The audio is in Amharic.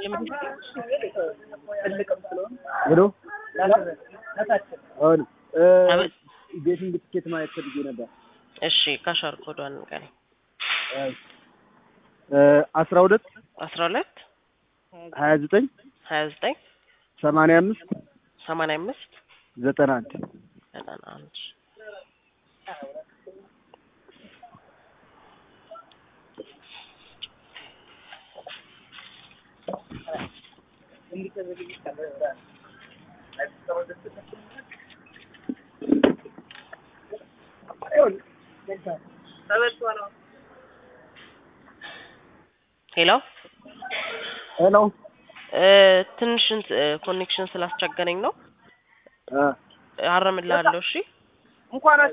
ሄሎ አሁን ቤቲንግ ትኬት ማየት ፈልጌ ነበር። እሺ ካሻር ኮዷን ንገረኝ። አስራ ሁለት አስራ ሁለት ሀያ ዘጠኝ ሀያ ዘጠኝ ሰማንያ አምስት ሰማንያ አምስት ዘጠና አንድ ዘጠና አንድ ሄሎ ሄሎ ትንሽ ኮኔክሽን ስላስቸገረኝ ነው። አረምልሃለሁ። እሺ እንኳን